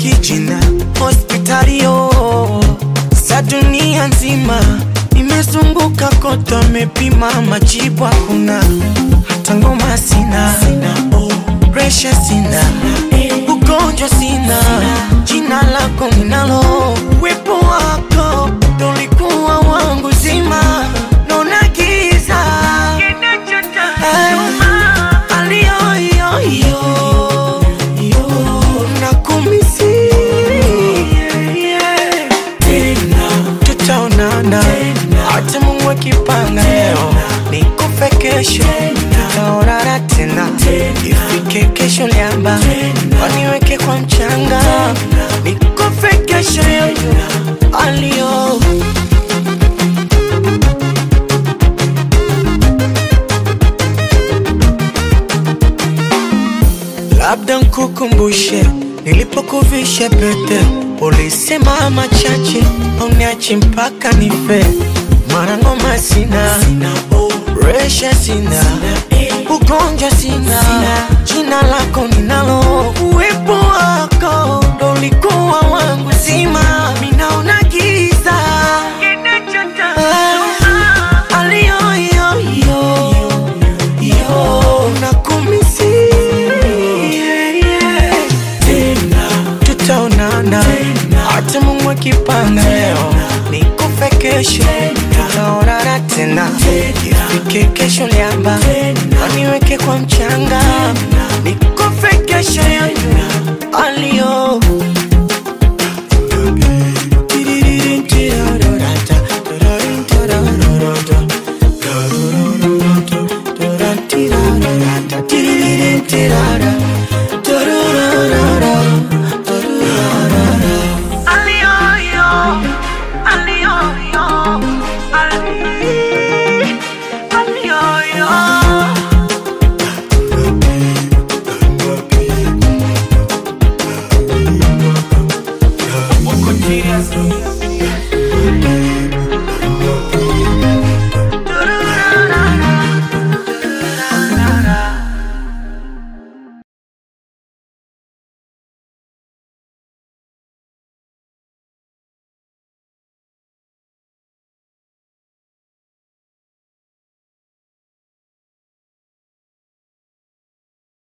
kijina hospitalio za dunia nzima nimezunguka kote, amepima majibu hakuna, hata ngoma sina, presha sina, ugonjwa sina, jina lako ninalo, wepo wako ndo ulikuwa wangu zima, naona giza Ay, aliyoyoyo nakumisi tena tutaonana hata Mungu akipanga leo nikufe kesho tutaonana tena ifike kesho liamba waniweke kwa mchanga nikufe kesho yoyo aliyo labda nkukumbushe nilipokuvisha pete, ulisema machache uniache mpaka nife. Mara ngoma sina, resha sina, ugonjwa sina, jina lako ninalo, uwepo wako ndo ulikuwa wangu zima, minaona giza Ah, aliyoyoyo yo nakumisi tena tutaonana hata Mungu akipanga leo nikufe kesho tutaonana tena ifike kesho liamba waniweke kwa mchanga